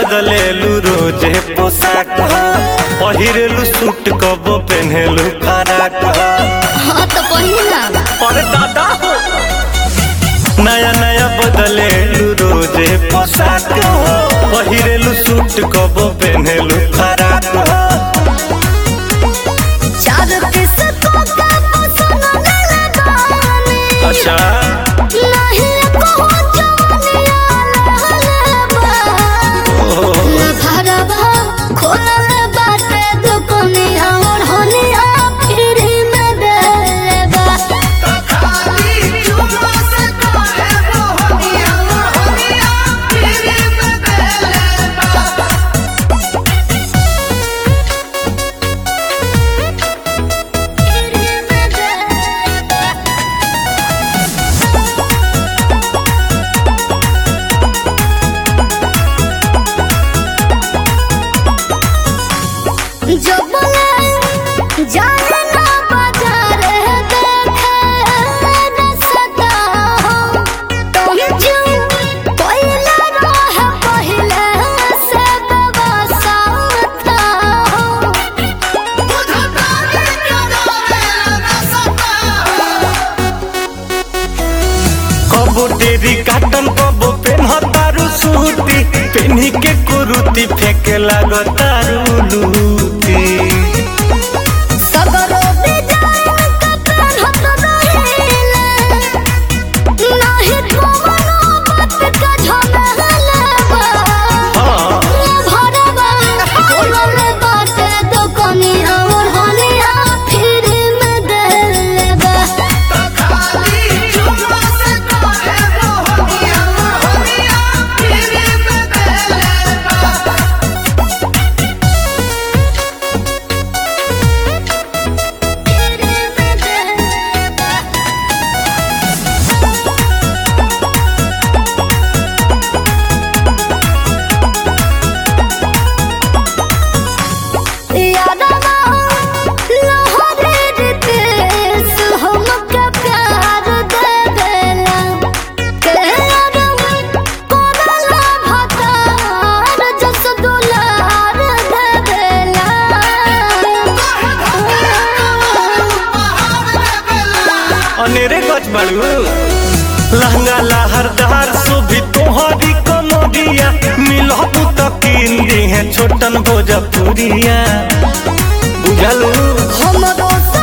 बदलेलू रोजे पोशाक पहिरेलू सूट कबो पहनेलू फराक हाँ तो पहिला अरे दादा हो नया नया बदलेलू रोजे पोशाक पहिरेलू सूट कबो पहनेलू फराक चार पीस को का पसंद न लगाने अच्छा नहीं को जवानिया लहलबा ओहो, न भरबा खोलल बाटे दुकनिया और होनिया फ्री में देलेबा फ्री में देलेबा जो बोले जाने ना बाजार देखे न सदा हो तुम जो पहले रह पहले से बवासा था हो कबो टेरी काटन कबो पेन्हतारू सूती पेन्ही के कुरुती फेंके लागतारू लूती सगरो डिजाइन कपड़न हत रहिले नहीं कोनो बात का झमेला हाँ भरवा खोलल बाटे दुकनिया और हनिया फिर में देलेबा फिर में देलेबा यादवा लहरे रितेश हमके प्यार देवेला के रंग कोरला भतार जस दुलार देवेला अनेरे गच बाड़ू लहंगा लहरदार सुभी तोहरी कमरिया मिलहु त कीन दी है छोटन भोजपुरिया बुझलू हमरो से